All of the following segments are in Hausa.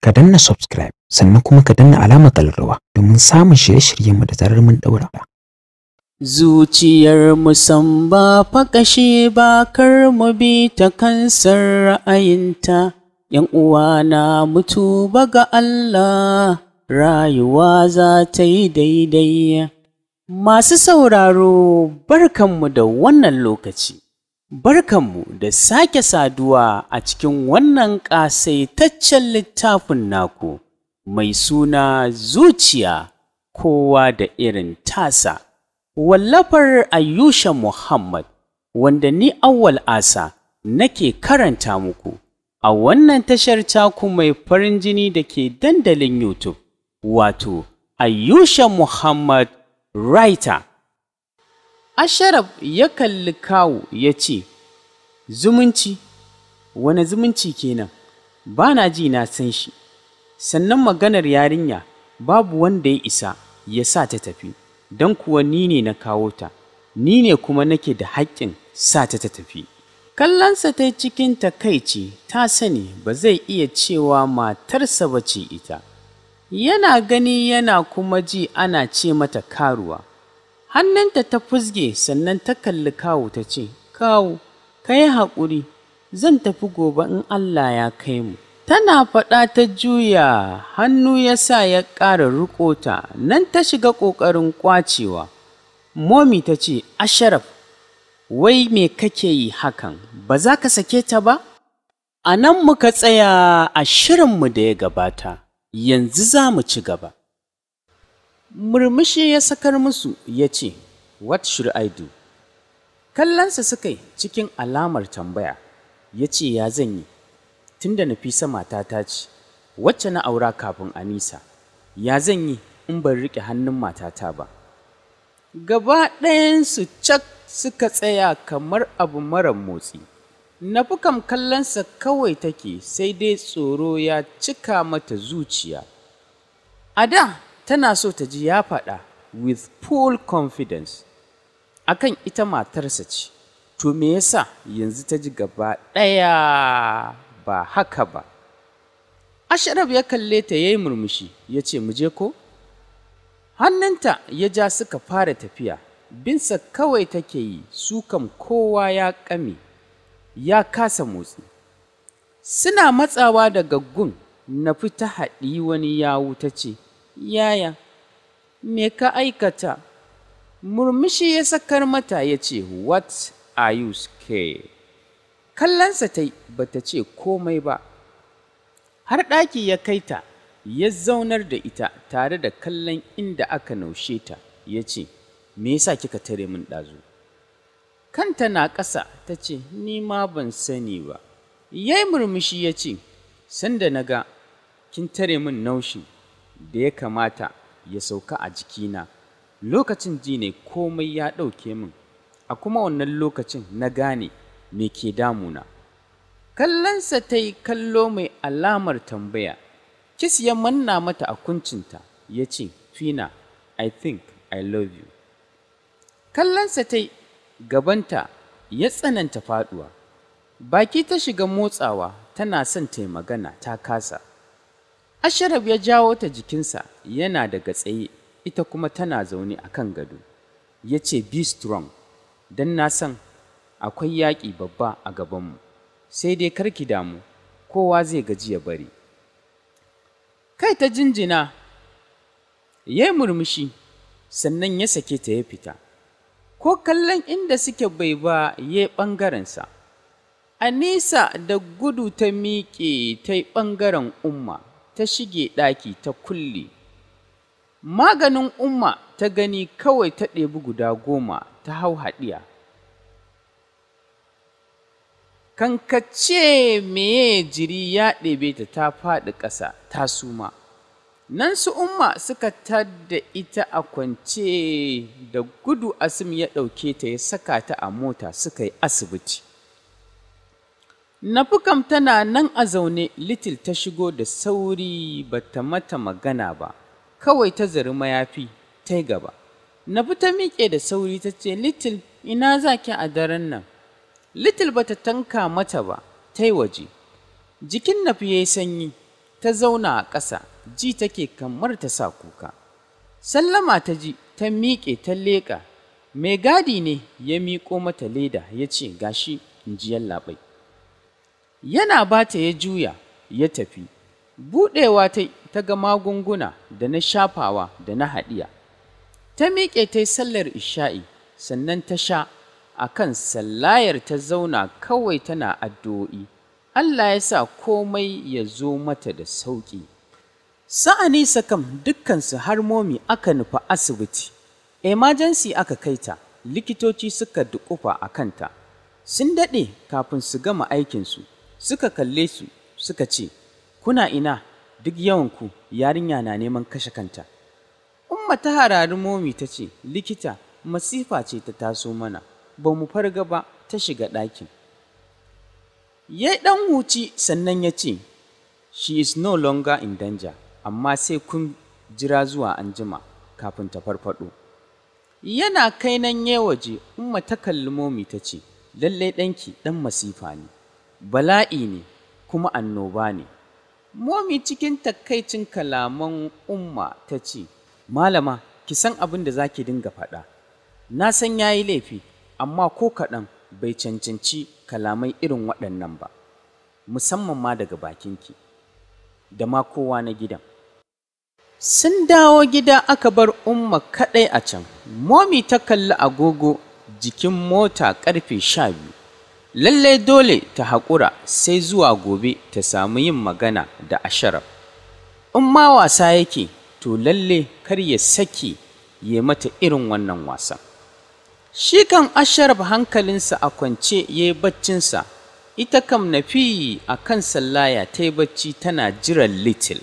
ka danna subscribe sannan kuma ka danna alamar kallarwa domin samun shirye-shiryenmu da zarar mun daura. Zuciyar musan ba faƙashe ba kar mu bi ta kansar ra'ayinta, ‘yan uwa na mutu ga Allah, rayuwa za ta yi daidai. Masu sauraro barkanmu da wannan lokaci, barkanmu da sake saduwa a cikin wannan ƙasaitaccen littafin naku mai suna zuciya kowa da irin tasa. Wallafar Ayusha Muhammad, wanda ni awwal asa nake karanta muku a wannan tashar taku mai farin jini da ke dandalin YouTube, wato Ayusha Muhammad Writer. Asharaf ya kalli kawu ya ce, Zumunci, wane zumunci kenan, ba na ji na san shi, sannan maganar yarinya babu wanda ya isa ya sa ta tafi. don kuwa ni ne na kawo ta, ni ne kuma nake da haƙƙin sa ta ta tafi. Kallonsa ta cikin takaici ta sani ba zai iya cewa matarsa ba ce ita, yana gani yana kuma ji ana ce mata karuwa. Hannunta ta fusge sannan ta kalli kawu ta ce, Kawu, ka yi haƙuri, zan tafi gobe in Allah ya kai mu. Tana faɗa ta juya hannu ya sa ya ƙara ta nan ta shiga ƙoƙarin ƙwacewa. Momi ta ce, Asharaf, wai me kake yi hakan, ba za ka sake ta ba? A nan muka tsaya a shirinmu da ya gabata, yanzu za mu ci gaba. Murmushi ya sakar musu ya ce, What should I do? Kallonsa suka yi cikin alamar tambaya, ya ce, Ya zan yi. tunda Nafisa matata ce, wacce na aura kafin Anisa, ya zan yi in ban riƙe hannun matata ba. Gaba ɗayansu cak suka tsaya kamar abu mara motsi. Nafi kam kallonsa kawai take sai dai tsoro ya cika mata zuciya. A da tana so ta ji ya faɗa with full confidence akan ita matarsa ce, to me yasa yanzu ta ji gaba ɗaya ba haka ba. Ashraf ya kalle ta ya yi murmushi ya ce mu je ko? Hannunta ya ja suka fara tafiya, binsa kawai take yi su kam kowa ya ƙame, ya kasa motsi. Suna matsawa daga gun na fita haɗi wani yawu ta ce, Yaya, me ka aikata? Murmushi ya sakar mata ya ce, What are you scared? kallonsa ta yi ba ta ce komai ba har ɗaki ya kai ta ya zaunar da ita tare da kallon inda aka naushe ta ya ce me yasa kika tare min ɗazu kanta na ƙasa ta ce ni ma ban sani ba ya yi murmushi ya ce sanda na ga kin tare min naushin da ya kamata ya sauka a jikina lokacin ji ne komai ya ɗauke min a kuma wannan lokacin na gane me ke damuna. Kallonsa ta yi kallo mai alamar tambaya, kis ya manna mata a kuncinta ya ce, Fina, I think I love you. Kallonsa ta yi gabanta ya tsananta faduwa, baki ta shiga motsawa tana son ta yi magana ta kasa. Asharaf ya jawo ta jikinsa yana daga tsaye, ita kuma tana zaune a kan gado. Ya ce, Be strong, don na san akwai yaƙi babba a gabanmu, sai dai karki damu, kowa zai gaji ya bari. Kai ta jinjina, ya yi murmushi, sannan ya sake ta ya fita, ko kallon inda suke bai ba ya yi ɓangarensa. A nesa da gudu ta miƙe ta yi ɓangaren umma, ta shige ɗaki ta kulle. Maganin umma ta gani kawai ta ɗebi guda goma ta hau haɗiya. kankace meye jiri ya ɗebe ta ta faɗi ƙasa ta suma nan su umma suka tadda ita a kwance da gudu asim ya ɗauke ta ya saka ta a mota suka yi asibiti nafukam tana nan a zaune litil ta shigo da sauri ba ta mata magana ba kawai ta zari mayafi ta yi gaba nafi ta miƙe da sauri ta ce litil ina za ki a daren nan Little bata tanka mata ba, ta yi waje. Jikin Nafi ya yi sanyi, ta ta zauna a ƙasa ji take kamar ta sa kuka sallama ta ji ta miƙe ta leƙa mai gadi ne ya miƙo mata leda ya ce gashi in ji yallaɓai yana ba ta ya juya ya tafi buɗewa ta ta ga magunguna da na shafawa da na haɗiya ta miƙe ta yi sallar isha'i sannan ta sha a kan sallayar ta zauna kawai tana addu'o'i Allah ya sa komai ya zo mata da sauƙi sa'anisa kam dukkansu har momi aka nufa asibiti emergency aka kai ta likitoci suka duƙufa a kanta sun daɗe kafin su gama aikinsu suka kalle su suka ce kuna ina duk yawanku yarinya na neman kashe kanta umma ta harari momi ta ce likita masifa ce ta taso mana ba mu farga ba ta shiga ɗakin ya ɗan huci sannan ya ce she is no longer in danger amma sai kun jira zuwa anjima kafin ta farfaɗo yana kai nan ya waje umma ta kalli momi ta ce lallai ɗanki ɗan masifa ne bala'i ne kuma annoba ne momi cikin takaicin kalaman umma ta ce malama ki san abin da za ki dinga faɗa na san ya yi laifi amma ko kaɗan bai cancanci kalamai irin waɗannan ba musamman ma daga bakinki da ma kowa na gidan sun dawo gida aka bar umma kaɗai a can momi ta kalli agogo jikin mota ƙarfe sha biyu lallai dole ta haƙura sai zuwa gobe ta samu yin magana da asharaf in ma wasa yake to lalle kar ya sake ya mata irin wannan wasan shi kan asharaf hankalinsa a kwance ya yi baccinsa ita kam nafi a kan sallaya ta yi bacci tana jiran little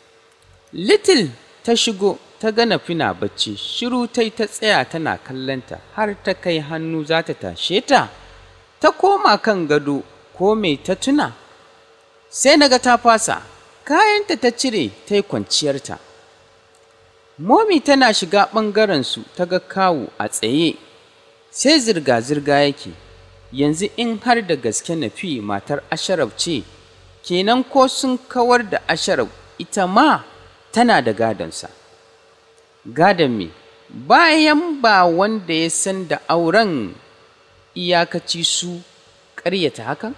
little ta shigo ta ga nafi na bacci shiru ta ta tsaya tana kallonta har ta kai hannu za ta tashe ta ta koma kan gado ko mai ta tuna sai naga ta fasa kayanta ta cire ta yi kwanciyarta momi tana shiga ɓangarensu ta ga kawu a tsaye sai zirga-zirga yake yanzu in har da gaske nafi matar asharaf ce kenan ko sun kawar da asharaf ita ma tana da gadonsa gadon me bayan ba wanda ya san da auren iyakaci su ƙaryata hakan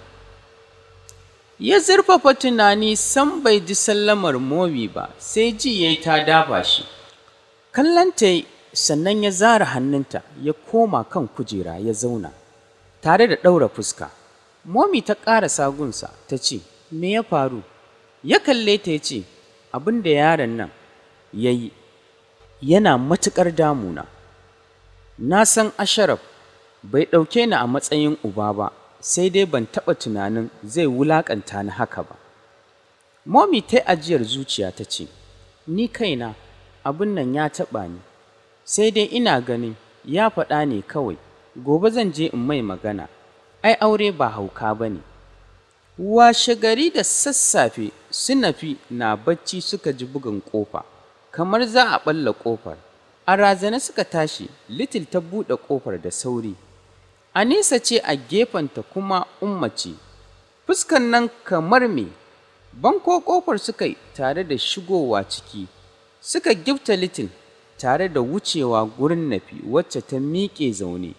ya zurfafa tunani san bai ji sallamar momi ba sai ji ya ta dafa shi kallanta sannan ya zara hannunta ya koma kan kujera ya zauna tare da ɗaura fuska momi ta ƙara sagunsa ta ce me ya faru ya kalle ta ya ce abin da yaron nan ya yi yana matuƙar damuna na san asharaf bai ɗauke ni a matsayin uba ba sai dai ban taɓa tunanin zai wulaƙanta ni haka ba momi ta ajiyar zuciya ta ce ni kaina abin nan ya taɓa ni sai dai ina ganin ya faɗa ne kawai gobe zan je in mai magana ai aure ba hauka ba ne washe gari da sassafe sunafi na bacci suka ji bugun ƙofa kamar za a ɓalla ƙofar a razane suka tashi litil ta buɗe ƙofar da sauri anisa ce a gefenta kuma ummace fuskan nan kamar me banko ƙofar suka yi tare da shigowa ciki suka gifta litil tare da wucewa gurin nafi wacce ta miƙe zaune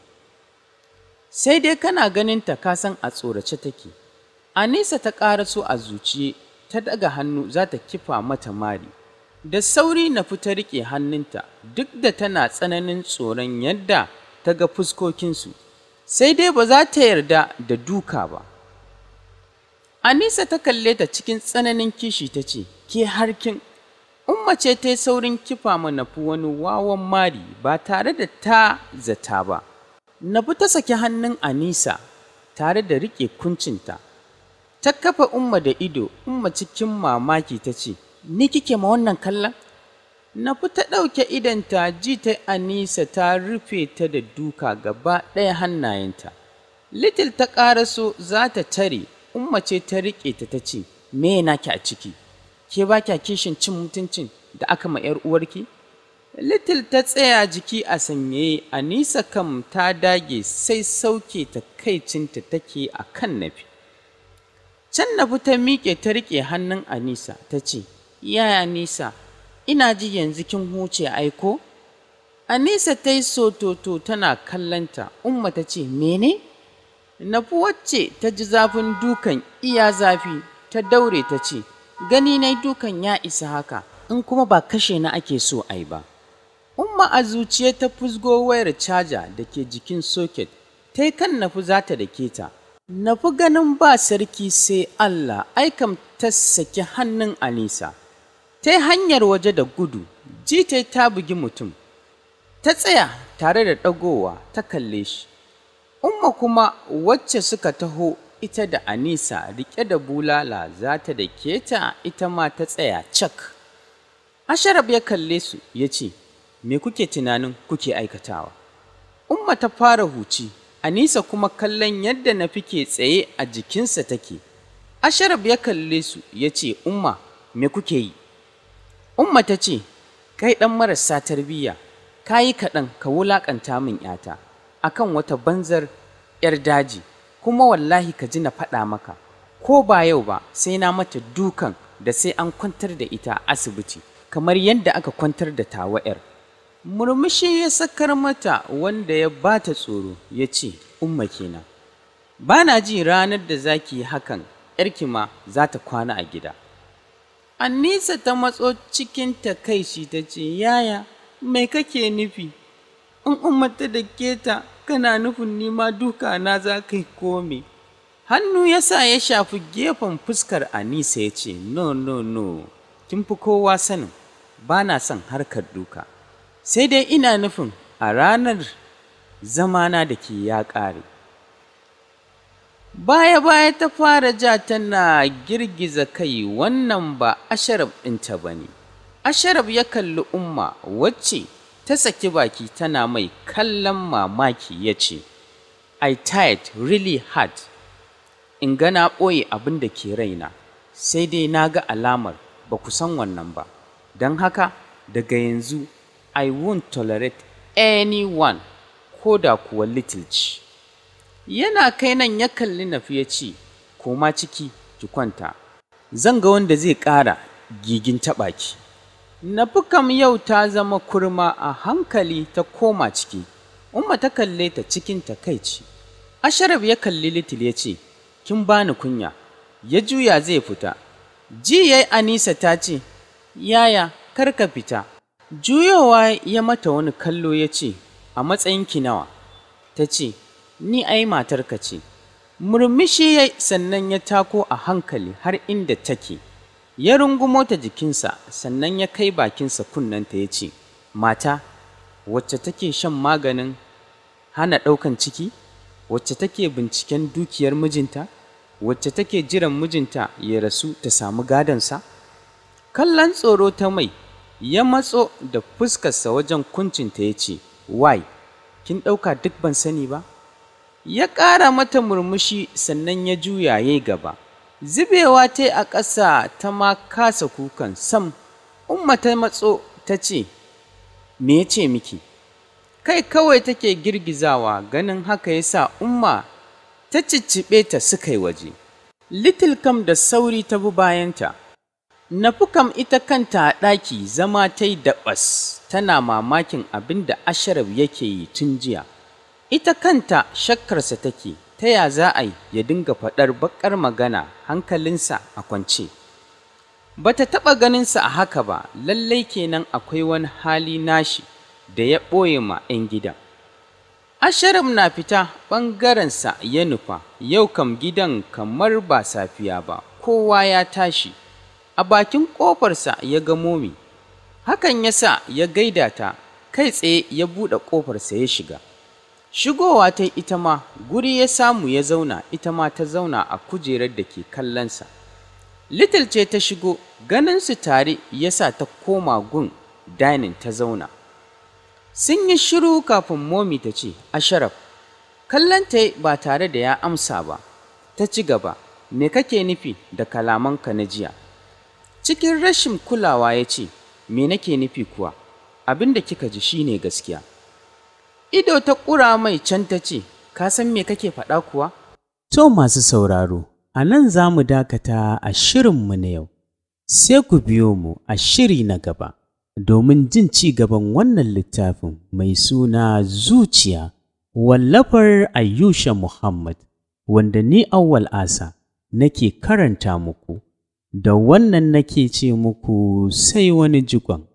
sai dai kana ganinta ka san a tsorace take anisa ta ƙaraso a zuciye ta daga hannu za ta kifa mata mari da sauri na fita riƙe hannunta duk da tana tsananin tsoron yadda ta ga fuskokinsu sai dai ba za ta yarda da duka ba anisa ta kalle ta cikin tsananin kishi ta ce ke harkin umma ce ta yi saurin kifa ma nafi wani wawan mari ba tare da ta zata ba nafi ta saki hannun anisa tare da riƙe kuncinta ta kafa umma da ido umma cikin mamaki ta ce ni kike ma wannan kallon na fi ta ɗauke idanta ji ta anisa ta rufe ta da duka gaba ɗaya hannayenta little ta ƙaraso za ta tare umma ce ta riƙe ta ta ce me naki a ciki ke ba kya kishin cin mutuncin da aka ma ‘yar uwarki little ta tsaya jiki a sanyaye anisa kam ta dage sai sauke ta kaicinta take a kan nafi Can na ta miƙe ta riƙe hannun Anisa ta ce, Yaya Anisa, ina ji yanzu kin huce aiko? Anisa ta yi sototo tana kallanta, Umma ta ce, Mene? Nafi wacce ta ji zafin dukan iya zafi ta daure ta ce, Gani na dukan ya isa haka, in kuma ba kashe na ake so ai ba. Umma a zuciya ta fusgo wayar caja da ke jikin soket, ta yi kan nafi za ta da ta. Nafi ganin ba sarki sai Allah, aikam ta saki hannun Anisa. Ta yi hanyar waje da gudu, jita ta bugi mutum. Ta tsaya tare da ɗagowa ta kalle shi. Umma kuma wacce suka taho ita da Anisa riƙe da bulala za ta da keta ita ma ta tsaya cak. Asharaf ya kalle su ya ce, Me kuke tunanin kuke aikatawa? Umma ta fara huci, Anisa kuma kallon yadda na fike tsaye a jikinsa take. Asharaf ya kalle su ya ce, Umma, me kuke yi? Umma ta ce, Kai ɗan marasa tarbiyya, ka yi kaɗan ka wulaƙanta min ‘yata, akan wata banzar ‘yar daji, kuma wallahi ka ji na faɗa maka, ko ba yau ba sai na mata dukan da sai an kwantar da ita a asibiti, kamar yadda aka kwantar da tawa ‘yar. Murmushi ya sakar mata wanda ya ba ta tsoro ya ce, Umma kenan. Ba na ji ranar da za ki yi hakan, ‘yarki ma za ta kwana a gida. Anisa ta matso cikin takaici ta ce, Yaya, mai kake nufi? In ummata da keta kana nufin nima duka na za ka yi kome. Hannu ya sa ya shafi gefen fuskar Anisa ya ce, No, no, no, kin fi kowa sanin, ba na son harkar duka. Sai dai ina nufin a ranar zamana da ke ya ƙare. Baya-baya ta fara ja tana girgiza kai wannan ba asharaf ɗinta ba ne. Asharaf ya kalli Umma wacce ta saki baki tana mai kallon mamaki ya ce, I tired really hard. In ga na ɓoye abin da ke raina, sai dai na ga alamar ba ku san wannan ba. Don haka, daga yanzu, I won't tolerate anyone ko da kuwa little ci. Yana kai nan ya kalli nafi ya ce, Koma ciki, ki kwanta, zan ga wanda zai ƙara gigin taɓa ki. Nafi kam yau ta zama kurma a hankali ta koma ciki, Umma ta kalle ta cikin takaici. Asharaf ya kalli Litil ya ce, Kin bani kunya, ya juya zai fita. Ji yayi Anisa ta ce, Yaya, kar ka fita. Juyowa ya mata wani kallo ya ce, A matsayinki nawa? Ta ce, Ni ai matarka ce. Murmushi ya sannan ya tako a hankali har inda take. Ya rungumo ta jikinsa sannan ya kai bakinsa kunnenta ya ce, Mata, wacce take shan maganin hana ɗaukan ciki? Wacce take binciken dukiyar mijinta? Wacce take jiran mijinta ya rasu ta samu gadonsa? Kallon tsoro ta mai, ya matso da fuskarsa wajen kuncinta ya ce, Wai, kin ɗauka duk ban sani ba? Ya ƙara mata murmushi sannan ya juya ya gaba. Zubewa ta a ƙasa ta ma kasa kukan sam, Umma ta matso ta ce, Me ya ce miki? Kai kawai take girgizawa ganin haka ya sa Umma ta cicciɓe ta suka yi waje. Little kam da sauri ta bi bayanta. Nafi kam ita kanta a ɗaki zama ta yi daɓas tana mamakin abin da Asharaf yake yi tun jiya. Ita kanta shakkarsa take ta ya za a yi ya dinga faɗar baƙar magana hankalinsa a kwance. Ba ta taɓa ganinsa a haka ba, lallai kenan akwai wani hali nashi da ya ɓoye ma 'yan gidan. Asharaf na fita ɓangarensa ya nufa, yau kam gidan kamar ba safiya ba, kowa ya tashi. A bakin ƙofarsa ya ga momi, hakan ya sa ya gaida ta, kai tsaye ya buɗe ƙofarsa ya shiga. Shigowa ta ita ma, guri ya samu ya zauna, ita ma ta zauna a kujerar da ke kallonsa. Little ce ta shigo, ganinsu tare ya sa ta koma gun dining ta zauna. Sun yi shiru kafin momi ta ce, Asharaf, kallonta ba tare da ya amsa ba, ta ci gaba, me kake nufi da kalamanka na jiya? Cikin rashin kulawa ya ce, me nake nufi kuwa, abin da kika ji shine gaskiya. Ido ta ƙura mai can ta ce, ka san me kake faɗa kuwa? To masu sauraro, a nan za mu dakata a shirinmu na yau, sai ku biyo mu a shiri na gaba domin jin ci gaban wannan littafin mai suna zuciya wallafar Ayyusha Muhammad wanda ni awwal asa nake karanta muku, da wannan nake ce muku sai wani jigon.